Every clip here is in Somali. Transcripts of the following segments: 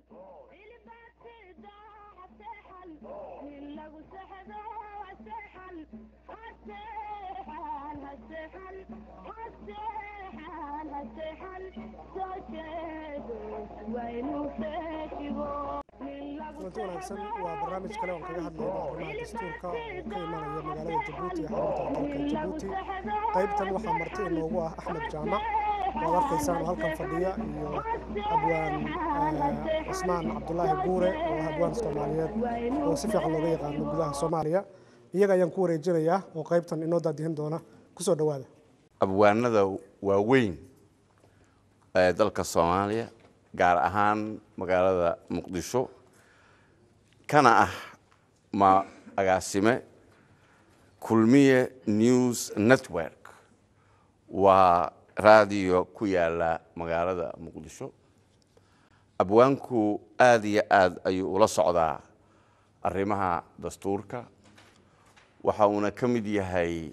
kulanti wanaagsan waa barnaamij kale oon kaga hadlayno arrimaha dastuurka oo ka imanaya magaalada jabuuti ee xarunta dalka jabuuti qaybtan waxaa marti inoogu ah axmed jaamac waad arkaysaan oo halkan fadhiya iyo abwaan cusmaan cabdulaahi guure oo ah abwaan soomaaliyeed oo si fiican looga yaqaano gudaha soomaaliya iyaga ayaan ku wareejinayaa oo qaybtan inoo daadihin doona kusoo dhowaada abwaanada waaweyn ee dalka soomaaliya gaar ahaan magaalada muqdisho kana ah ma agaasime kulmiye news network waa raadiyo ku yaala magaalada muqdisho abwaanku aada iyo aad ayuu ula socdaa arrimaha dastuurka waxa uuna ka mid yahay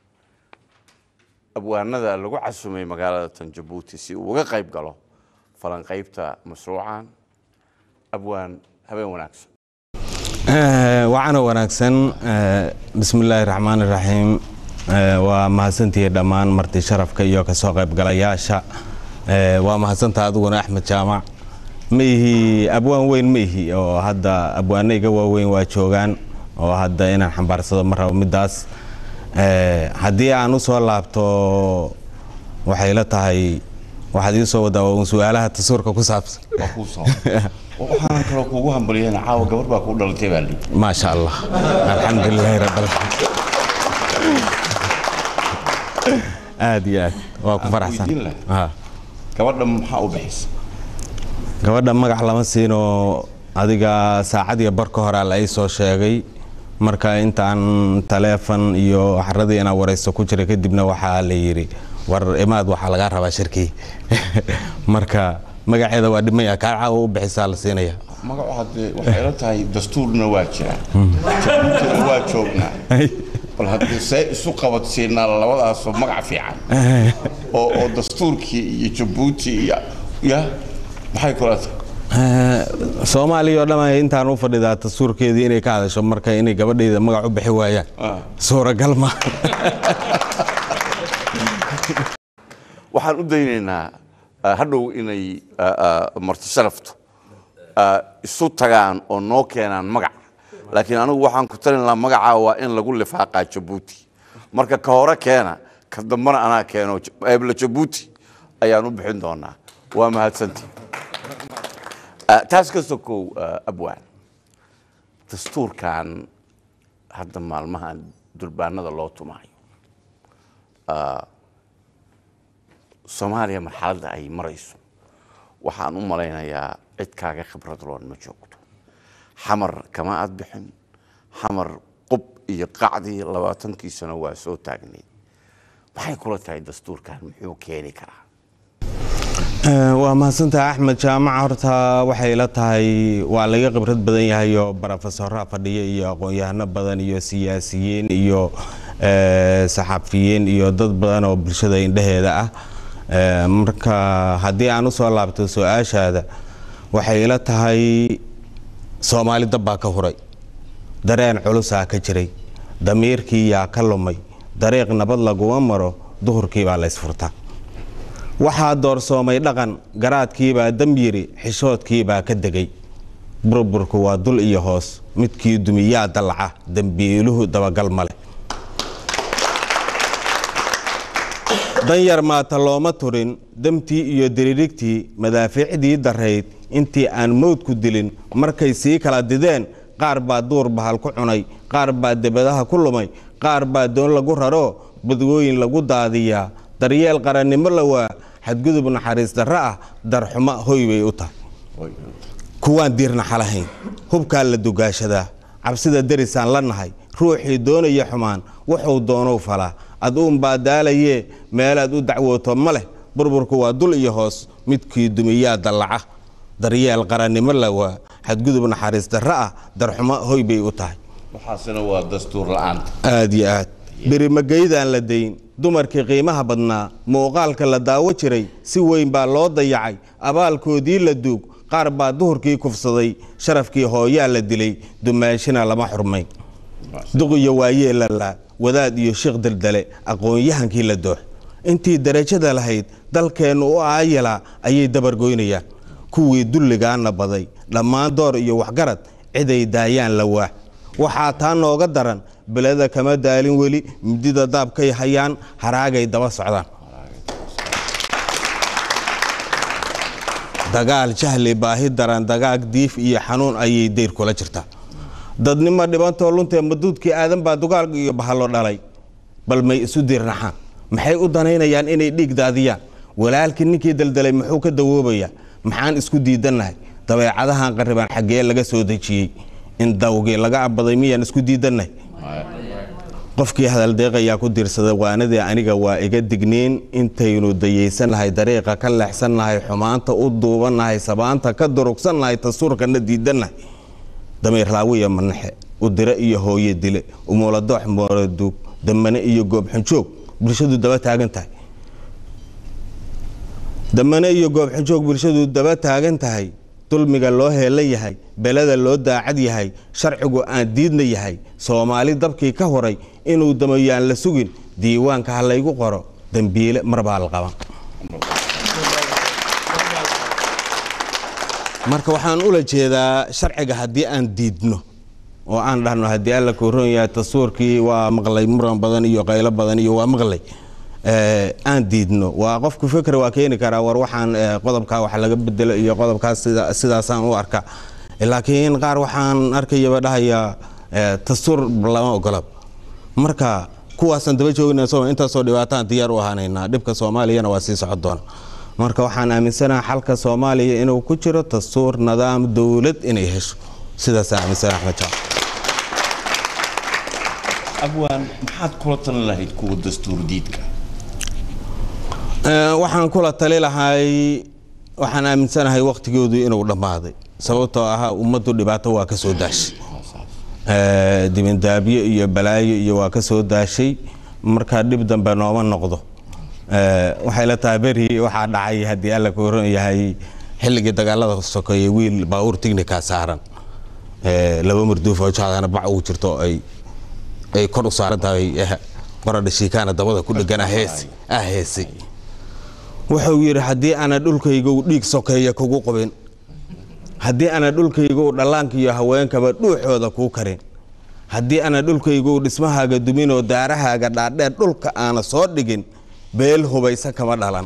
abwaanada lagu casumay magaalada tan jabuuti si uu uga qayb galo falanqaybta mashruucan abwaan habeen wanaagsan wacana wanaagsan bismi illaahi raxmaan iraxiim waa mahadsantihi dhammaan marti sharafka iyo kasoo qaybgalayaasha waa mahadsanta adiguna axmed jaamac ma ihi abwaan weyn ma ihi oo hadda abwaanayga waaweyn waa joogaan oo hadda inaan xambaarsado ma rabo midaas haddii aan u soo laabto waxay la tahay waxaad ii soo wadaa un su-aalaha tasuurka ku saabsan waxaan kaloo kuugu hambaliyeen caawa gabar baa kuu dhalatay baa lii maasha allah alxamdulilaahi rabbil aad iyo aad waa ku faraxsan weydiin lahaa. Ha. gabadha maxaa u bixisa gabadha magac lama siino adiga saacad iyo barka horaa la ii soo sheegay marka intaan taleefon iyo xaradii inaa waraysto ku jira kadibna waxaa la yidhi war imaad waxaa lagaa rabaa shirkii marka magaceeda waa dhimaya kaa caawa u bixisaa la siinaya magacu haddee waxay ila tahay dastuurna waa jiraa jabuutina waa joognaa bal haddii see isu qabadsiinaa labadaasoo magac fiican oo oo dastuurkii iyo jabuuti iyo ya maxay kula tahay Eh, soomaaliya oo dhan intaan u fadhidaa dastuurkeedii inay ka hadasho marka inay gabadheyda magac u bixi waayaan Ah. suuragal ma waxaan u daynaynaa ah, hadhow inay ah, ah, marti sharaftu ah, isu tagaan oo noo keenaan magac laakiin anigu waxaan ku talin lahaa magacaa waa in lagu lifaaqaa jabuuti marka ka hore keena ka dambana anaa keeno eebla jabuuti ayaan u bixin doonaa waa mahadsantii Ah, taas ka sokow ah, abwaan dastuurkan hadda maalmahan durbaanada loo tumaayo soomaaliya marxaladda ay marayso waxaan u malaynayaa cid kaaga khibrad loon ma joogto xamar kama aad bixin xamar qub iyo qacdii labaatankii sano waa soo taagnayd maxay kula tahay dastuurkan muxuu keeni karaa Eh, waa mahadsantahay axmed jaamac horta waxay la tahay waa laga khibrad badan yahay oo barofesoraa fadhiya iyo aqoon-yahano badan iyo siyaasiyiin iyo eh, saxafiyiin iyo dad badan oo bulshada indheheeda ah Eh, marka haddii aan usoo laabto su-aashaada waxay ila tahay soomaali dab baa ka huray dareen culusaa ka jiray damiirkii yaa ka lumay dariiq nabad laguma maro duhurkii baa laysfurtaa waxaa doorsoomay dhaqan garaadkiibaa dam yiri xishoodkiibaa ka degay burburku waa dul iyo hoos midkii dumiyaa dallaca dembiiluhu dabagal male danyar maata looma turin demtii iyo diririgtii madaafiicdii darayd intii aan mowdku dilin markay sii kala dideen qaar baa duur bahal ku cunay qaar baa debadaha ku lumay qaar baa doon lagu raro badwooyin lagu daadiyaa daryeel qarannimo lawaa xadgudub naxariis darro ah darxumo hoy bay u tahay kuwaan diirnaxa lahayn hubkaa la dugaashadaa cabsida derisaan la nahay ruuxii doonaya xumaan wuxuu doonou falaa aduunbaa daalayee meelaad u dacwooto ma leh burburku waa dul iyo hoos midkii dumiyaa dallaca daryeel qarannimo lawaa xadgudub naxariis darro ah darxumo hoy bay u tahay waxaasina waa dastuur la-aanta aad iyo aad berimageydaan la dayn dumarkii qiimaha badnaa muuqaalka la daawo jiray si weyn baa loo dayacay abaalkoodii la duug qaar baa duhurkii kufsaday sharafkii hooyaa la dilay dumaashina lama xurmayn duq iyo waayeelala wadaad iyo sheekh daldale aqoon-yahankii la doox intii darajada lahayd dalkeennu u aayala ayay dabargoynayaan kuwii dulligaana baday dhammaan door iyo waxgarad ciday daayaan la waax waxaa taa nooga daran beleda kama daalin weli midida daabkay hayaan haraagay daba socdaan dagaal jahli baahi daran dagaag diif iyo xanuun ayay deyr kula jirtaa dadnimo dhibantoo luntee maduudkii aadan baa dugaal iyo bahalo dhalay bal may isu diirnaxaan maxay u danaynayaan inay dhiig daadiyaan walaalkii ninkii daldalay muxuu ka dawoobayaa maxaan isku diidannahay dabeecadahan qarribaan xaggee laga soo dejiyey in dawgii laga abaday miyaan isku diidannahay qofkii hadaldeeqayaa ku diirsada waanadii aniga waa iga digniin intaynu dayaysannahay dariiqa ka leexsannahay xumaanta u duubannahay sabaanta ka durugsannahay tasuurkana diidannahay damiirlaawiya manaxe udire iyo hooye dile umuladoox mooladuug damane iyo goobxunjoog bulshadu daba taagan tahay damane iyo goobxunjoog bulshadu daba taagan tahay dulmiga loo heela yahay beleda loo daacad yahay sharcigu aan diidna yahay soomaali dabkii ka horay inuu damayaan la sugin diiwaanka ha laygu qoro dambiile marbaa la qaban marka waxaan ula jeedaa sharciga haddii aan diidno oo aan dhahno haddii alla koroon yahay tasuurkii waa maqlay muran badan iyo qaylo badan iyo waa maqlay aan diidno waa qofku fikr waa keeni karaa war waxaan qodobkaa wax laga bedelo iyo qodobkaas sidaasaan u arka laakiin qaar waxaan arkayaba dhahayaa dastuur lama ogola marka kuwaasaan daba joogna intaasoo dhibaataan diyaar u ahaanaynaa dhibka soomaaliyana waa sii socon doona marka waxaan aaminsanaha xalka soomaaliya inuu ku jiro dastuur nidaam dowlad inay hesho sidaasaan aaminsana axmed jaac abwaan maxaad kula talin lahayd kuwa dastuur diidka waxaan kula tali lahay waxaan aaminsanahay waktigoodu inuu dhammaaday sababtoo ah ummaddu dhibaato waa ka soo daashay dibindaabyo iyo balaayo iyo waa ka soo daashay marka dhib dambe nooma noqdo waxay la tahay beri waxaa dhacay haddii alla ku horan yahay xilligii dagaalada sokeeye wiil baabuur tignika saaran laba marduuf oo jaadana bac ugu jirto ay ay kor u saaran tahay qoradha shiikaana dabada ku dhegan ah heesay wuxuu yidhi haddii ana dhulkaygu dhiig sokeeya kugu qubin haddii ana dhulkaygu dhallaanka iyo haweenkaba dhuuxooda kuu karin haddii ana dhulkaygu dhismahaaga duminoo daarahaaga dhaadheer dhulka aana soo dhigin beel hubaysa kama dhalan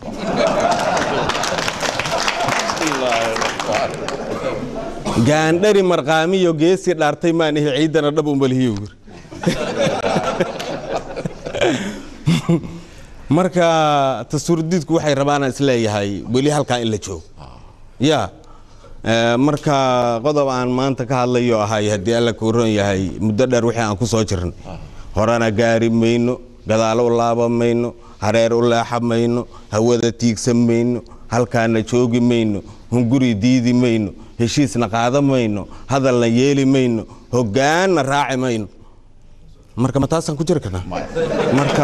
gaandhari marqaamiyo geesi dhaartay maanihi ciidana dhab umalihiyo yiri marka dastuurdiidku waxay rabaan isleeyahay weli halkaa in la joogo ya marka qodob aan maanta ka hadlayo ahay haddii alla kuuran yahay muddo dheer wixii aan ku soo jirnay horena gaari mayno gadaalo u laaba mayno hareer u leexa mayno hawada tiigsan mayno halkaana joogi mayno hunguri diidi mayno heshiisna qaada mayno hadalna yeeli mayno hogaanna raaci mayno marka ma taasaan ku jiri karnaa marka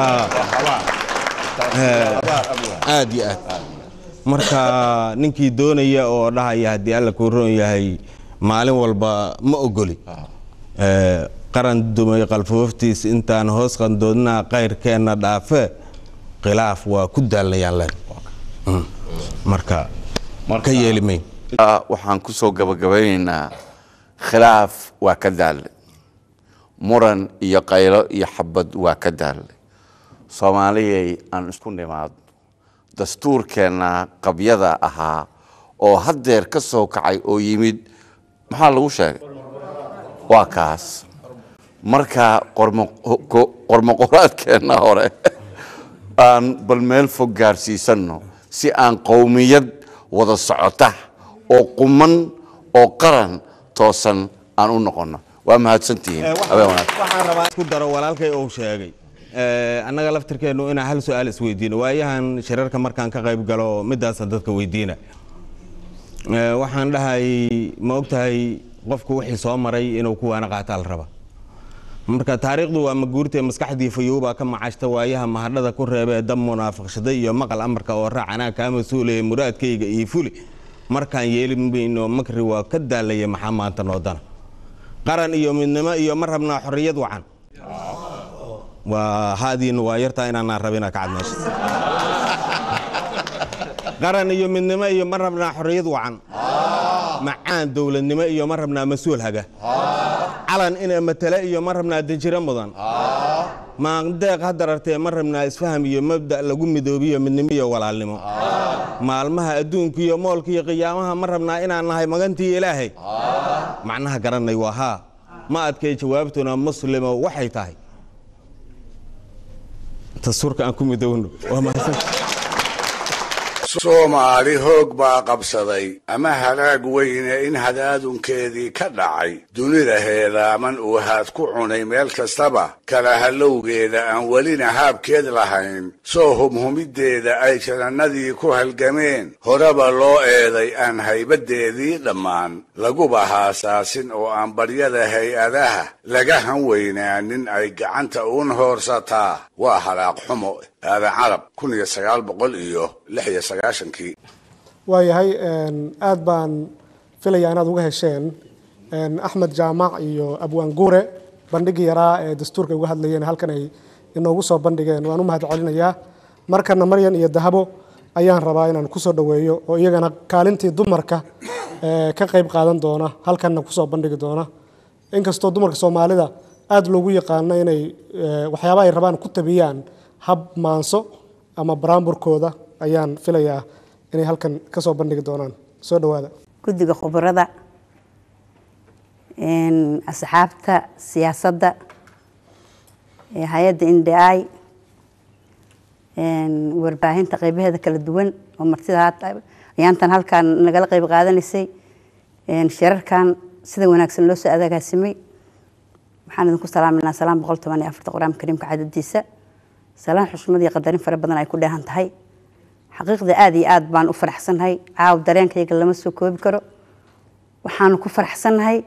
aad iyo aad marka ninkii doonaya oo dhahaya haddii alla kuu roon yahay maalin walba ma ogoli qaran dumay qalfooftiis intaan hoos qandoodnaa kayrkeenna dhaafe khilaaf waa ku daalnayaan leen marka ka yeeli mayn waxaan ku soo gabagabaynaynaa khilaaf waa ka daalle muran iyo qaylo iyo xabad waa ka daalle soomaaliyay aan isku nimaadno dastuurkeenna qabyada ahaa oo haddeer ka soo kacay oo yimid maxaa lagu sheegay waa kaas marka qormoqoraadkeenna hore aan bal meel fog gaarsiisanno si aan qowmiyad wada socota oo quman oo qaran toosan aan u noqonno waa mahadsantihiin habeen wanaagsan waxaan rabaa isku daro walaalkay uu sheegay annaga laftirkeennu inaan hal su-aal isweydiino waayahan shirarka markaan ka qayb galo midaasaan dadka weydiina waxaan dhahay ma ogtahay qofku wixii soo maray inuu kuwaana qaataa la raba marka taariikhdu waa maguurtee maskaxdii fayowbaa ka macashta waayaha mahadhada ku reebee dab munaafaqshaday iyo maqal amarka oo raac anaa kaa mas-uulaya muraadkayga iyo fuli markaan yeeli mayno makri waa ka daalaya maxaa maanta noodana qaran iyo midnimo iyo ma rabnaa xorriyad wacan waa haadiina waa yartaa inaanaan rabina kacad meesha qaran iyo midnimo iyo ma rabnaa xorriyad wacan macaan dowladnimo iyo ma rabnaa mas-uul haga calan ina matale iyo ma rabnaa danjiro mudan maandeeq hadarartee ma rabnaa isfaham iyo mabda' lagu midoobiyo midnimo iyo walaalnimo maalmaha adduunka iyo moolka iyo qiyaamaha ma rabnaa inaan nahay magantii ilaahay macnaha garanay waa haa ma adkay jawaabtuna muslimo waxay tahay dastuurka aan ku midowno waa mahadsan soomaali hoog baa qabsaday ama halaag weyne in hadaadunkeedii ka dhacay dunida heelaaman uu haad ku cunay meel kastaba kala hallowgeeda aan welina haabkeed lahayn soo humhumiddeeda ay janannadii ku halgameen horeba loo eeday aan haybaddeedii dhammaan laguba haasaasin oo aan baryada hay-adaha laga han weynaanin ay gacanta uun hoorsataa waa halaaq xumo aadan carab kun iyo sagaal boqol iyo lix iyo sagaashankii waayahay aad baan filayaa inaad uga hesheen axmed jaamac iyo abwaan guure bandhigii yaraa ee dastuurka uga hadlayeen halkan ay inoogu soo bandhigeen waan u mahad celinayaa markana maryan iyo dahabo ayaan rabaa inaan kusoo dhoweeyo oo iyagana kaalintii dumarka ka qayb qaadan doona halkanna kusoo bandhigi doona inkastoo dumarka soomaalida aada loogu yaqaano inay waxyaaba ay rabaan ku tabiyaan hab maanso ama baraamburkooda ayaan filayaa inay halkan ka soo bandhigi doonaan soo dhowaada guddiga khubarada asxaabta siyaasadda hay-adda indi warbaahinta qeybaheeda kala duwan oo martida ayaantan halkaan nagala qeyb qaadanaysay shirarkan sida wanaagsan loo soo adagaasimay waxaan idinku salaaminaa salaam boqol toban iyo afarta qur-aanka kariimka cadadiisa salaan xushmad iyo qadarin fara badan ay ku dheehan tahay xaqiiqda aada iyo aada baan u faraxsannahay caaw dareenkayga lama soo koobi karo waxaanu ku faraxsannahay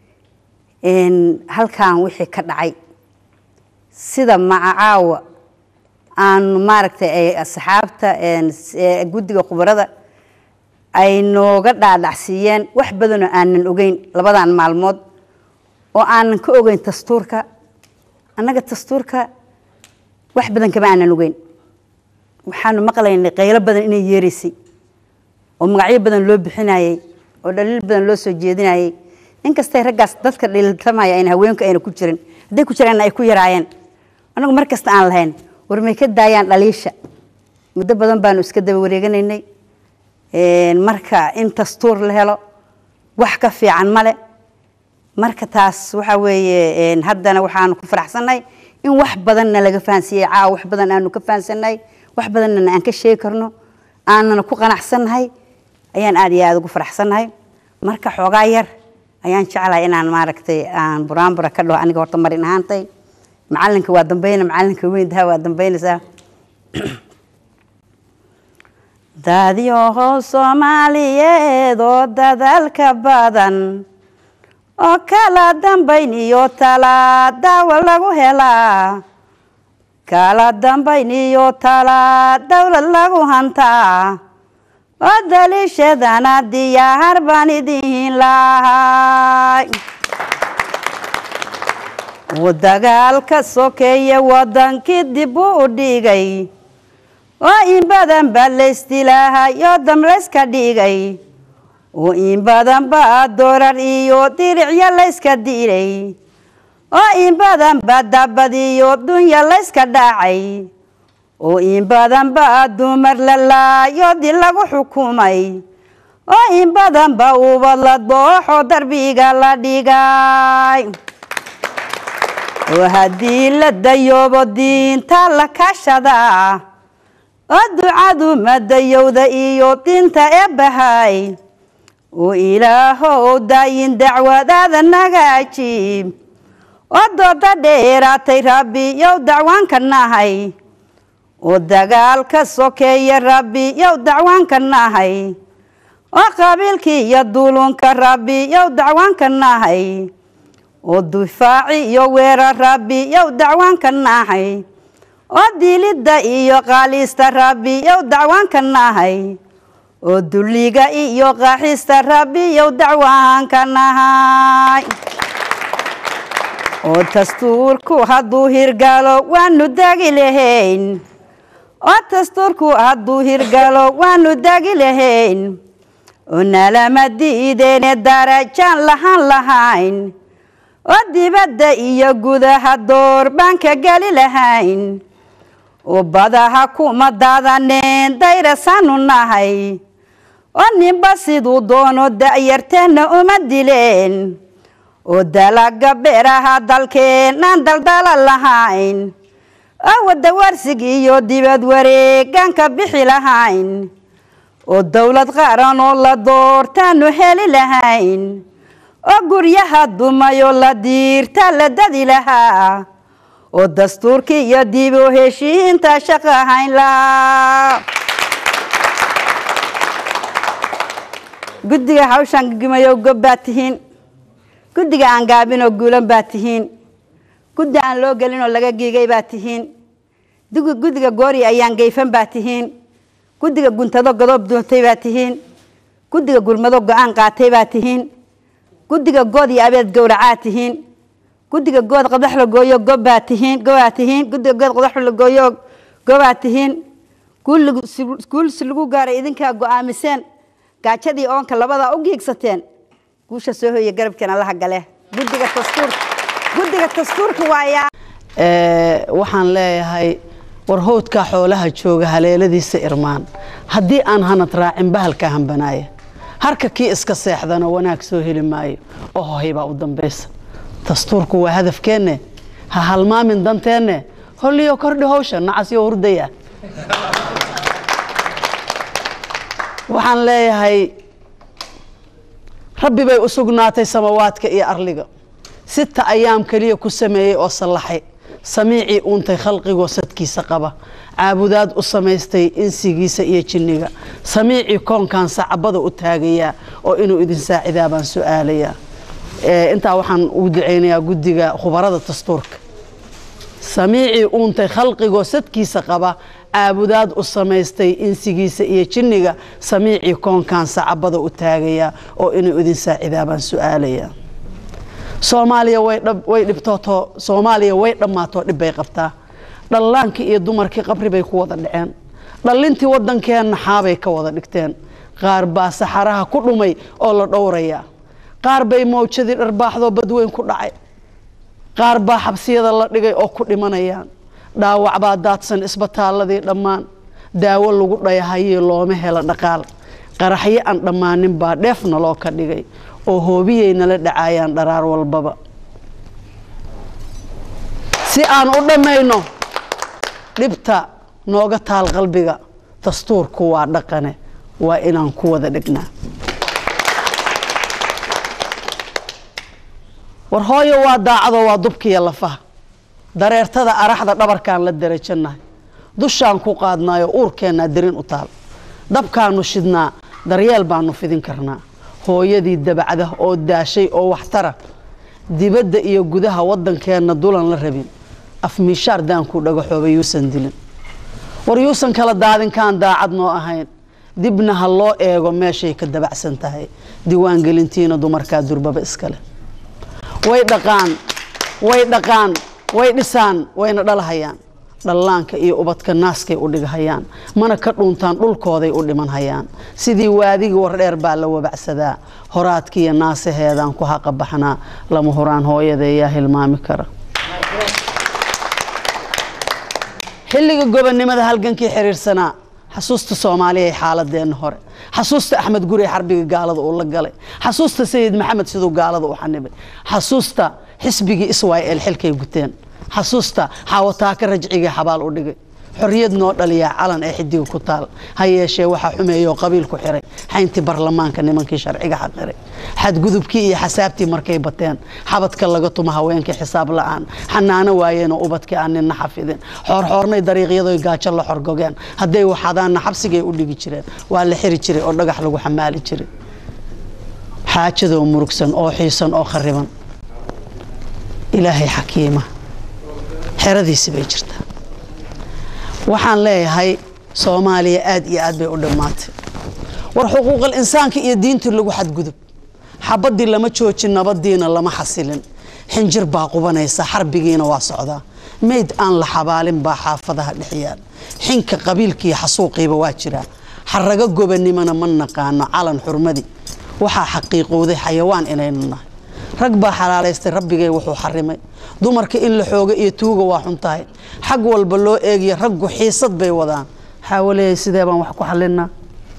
halkan wixii ka dhacay sida maca caawa aanu maaragtay asxaabta guddiga khubarada ay nooga dhaadhacsiiyeen wax badanoo aanan ogeyn labadan maalmood oo aanan ka ogeyn dastuurka annaga dastuurka wax badan kama aanan ogeyn waxaanu maqlaynay qaylo badan inay yeeraysay oo magacyo badan loo bixinayey oo dhaliil badan loo soo jeedinayey inkastay raggaas dadka dhaliiltamaya ayna haweenku ayna ku jirin hadday ku jiraanna ay ku yaraayeen annagu mar kasta aan lahayn war may ka daayaan dhaliisha muddo badan baanu iska daba wareeganaynay marka in dastuur la helo wax ka fiican male marka taas waxa weeye haddana waxaanu ku faraxsannahay in wax badanna laga fahansiiyey caawa wax badan aanu ka fahansannahay wax badanna aan ka sheegi karno aanana ku qanacsannahay ayaan aada iyo aada ugu faraxsannahay marka xoogaa yar ayaan jeclahay inaan maaragtay aan buraanbura ka dhaho aniga horta marin ahaantay macalinka waa dambeyna macalinka weyn daha waa dambeynaysaa daadyoho soomaaliyeed oo dadaalka badan oo kala dambayn iyo talaa daawa lagu helaa kala dambayn iyo talaa dowlad lagu hantaa oo daliishadana diyaar baan idiin lahay uu dagaalka sokeeye wadankii dib u dhigay oo in badan baa laysdilaahay oo dam layska dhigay oo in badan baa doorar iyo diricyo layska diray oo in badan baa dabad iyo dunya layska dhacay oo in badan baa dumar la laayo di lagu xukumay oo in badan baa ubad la dooxo darbiga la dhigay oo haddii la dayoobo diinta la kashadaa oo ducadu madayowda iyo dinta ee bahay oo ilaahow daayin dacwadaada naga ajiib oo dooda dheeraatay rabbi yow dacwaanka nahay oo dagaalka sokeeye rabbi yow dacwaanka nahay oo qabiilkii iyo duulunka rabbi yow dacwaanka nahay oo difaaci iyo weerar rabbi yow dacwaanka nahay oo dilidda iyo qaaliista rabbi yow dacwaanka nahay oo dulliga iyo qaaxista rabbiyow dacwaan ka nahay oo dastuurku hadduu hirgalo waanu dagi lahayn oo dastuurku hadduu hirgalo waanu dagi lahayn oo nalama diideene darajaan lahaan lahayn oo dibadda iyo gudaha door baan ka geli lahayn oo badaha kuma daadaneen dayrasaanu nahay oo ninba siduu doono da'yarteenna uma dileen oo dalaga beeraha dalkeenaan daldala lahayn oo wadawarsig iyo dibad wareegaan ka bixi lahayn oo dowlad qaran oo la doortaanu heli lahayn oo guryaha dumayoo la diirta la dadi lahaa oo dastuurkii iyo dib u heshiinta shaqo hayn lahaa guddiga hawshaan gigimayow gob baa tihiin guddiga aan gaabinoo guulan baa tihiin guddi aan loo gelinoo laga giigay baa tihiin guddiga goori ayaan geyfan baa tihiin guddiga guntado godoob doontay baa tihiin guddiga gurmado go-aan qaatay baa tihiin guddiga good iyo abeed gowracaa tihiin guddiga good qadax la gooyo gobbaa tihiin gobaa tihiin guddiga good qadax la gooyo gobaa tihiin guulsi lagu gaaray idinkaa go-aamiseen gaajadii oonka labadaa u giigsateen guusha soo hoya garabkeen allaha gale guddiga dastuurka guddiga dastuurka waayaa waxaan leeyahay war howdkaa xoolaha jooga haleeladiisa irmaan haddii aan hanad raacin bahalka hambanaaya harka kii iska seexdana wanaag soo heli maayo oo hohay baa u dambaysa dastuurku waa hadafkeenne ha halmaamin danteenne holliyo kordhi hawsha nacasyo hurdaya waxaan leeyahay rabbi bay u sugnaatay samawaadka iyo arliga sita ayaam keliya ku sameeyey oo sallaxay samiicii uuntay khalqigoo sadkiisa qaba caabudaad u samaystay insigiisa iyo jinniga samiicii koonkan sacabada u taagayaa oo inuu idin saacidaa baan su-aalayaa intaa waxaan ugu ducaynayaa guddiga khubarada dastuurka samiicii uuntay khalqigoo sadkiisa qaba caabudaad u samaystay insigiisa iyo jinniga samiicii koonkan sacabada u taagayaa oo inuu idin saacidaa baan su-aalayaa soomaaliya way dhibtooto soomaaliya way dhammaatoo dhib bay qabtaa dhallaankii iyo dumarkii qabri bay ku wada dhaceen dhallintii waddankeenna xaabay ka wada dhigteen qaar baa saxaraha ku dhumay oo la dhowrayaa qaar bay mawjadii dharbaaxdoo badweyn ku dhacay qaar baa xabsiyada la dhigay oo ku dhimanayaan dhaawac baa daadsan isbitaalladii dhammaan daawo lagu dhayahayii looma helo dhaqaal qaraxyo aan dhammaanin baa dheefna loo ka dhigay oo hoobiyay nala dhacaayaan dharaar walbaba si aan u dhammayno dhibta nooga taal qalbiga dastuurku waa dhaqane waa inaan ku wada dhignaa war hooyo waa daacado waa dubkiiyo lafaha dareertada araxda dhabarkaan la darajannahay dushaan ku qaadnaayo uurkeennaa darin u taal dabkaanu shidnaa daryeel baanu fidin karnaa hooyadii dabacda oo daashay oo waxtara dibadda iyo gudaha waddankeenna dulan la rabin afmiishaar daankuu dhagaxooba yuusan dilin war yuusan kala daadinkaan daacad noo ahayn dibna ha loo eego meeshay ka dabacsan tahay diiwaangelintiina dumarkaa durbaba iskale way dhaqaan way dhaqaan way dhisaan wayna dhalahayaan dhallaanka iyo ubadka naaskay u dhighayaan mana ka dhuuntaan dhulkooday u dhiman hayaan sidii waadigii wardheer baa la wabacsadaa horaadkiiyo naasaheedaan ku haqa baxnaa lama huraan hooyadeeyaa hilmaami kara xilliga gobonnimada halgankii xiriirsanaa xasuusta soomaaliya xaaladeenna hore xasuusta axmed gurey xarbiga gaalada uu la galay xasuusta sayid maxamed siduu gaalada u xanibay xasuusta xisbigii israel xilkay guteen xasuusta xaawataaka rajcigii xabaal u dhigay xorriyad noo dhaliyaa calan ee xidiga ku taal ha yeeshee waxaa xumeeyoo qabiil ku xiray xayntii barlamaanka nimankii sharciga xaqiray xadgudubkii iyo xasaabtii markay bateen xabadka laga tuma haweenkii xisaab la-aan xanaano waayeenoo ubadkii aan ninna xafidin xoorxoornay dariiqyadoy gaajo la xorgogeen hadday waxadaanna xabsigay u dhigi jireen waa la xiri jiray oo dhagax lagu xamaali jiray xaajadoo murugsan oo xiisan oo khariban ilaahay xakiima xeradiisi bay jirtaa waxaan leeyahay soomaaliya aad iyo aad bay u dhammaatay war xuquuqal insaanka iyo diintii lagu xadgudub xabadii lama joojin nabadiina lama xasilin xinjir baa qubanaysa xarbigiina waa socdaa mayd aan la xabaalin baa xaafadaha dhex yaal xinka qabiilkiiyo xasuuqiiba waa jiraa xarago gobanimona ma naqaano calan xurmadi waxaa xaqiiqowday xayawaan inaynu nahay rag baa xalaalaystay rabbigay wuxuu xarimay dumarka in la xooga iyo tuuga waa xun tahay xag walba loo eegiyo raggu xiisad bay wadaan xaawaleeyay sidee baan wax ku xalinaa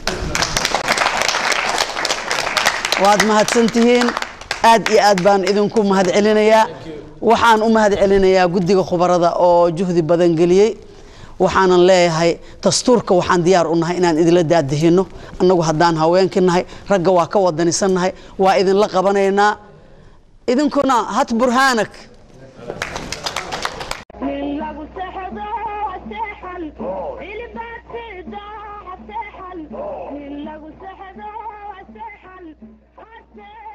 waad mahadsantihiin aad iyo aad baan idinku mahad celinayaa waxaan u mahad celinayaa guddiga khubarada oo juhdi badan geliyey waxaanan leeyahay dastuurka waxaan diyaar u nahay inaan idinla daadihino annagu haddaan haweenki nahay ragga waa ka wadanisan nahay waa idinla qabanaynaa idinkuna hat burhaanak من لو سحضا سحل البات دا سحل من لو سحضا سحل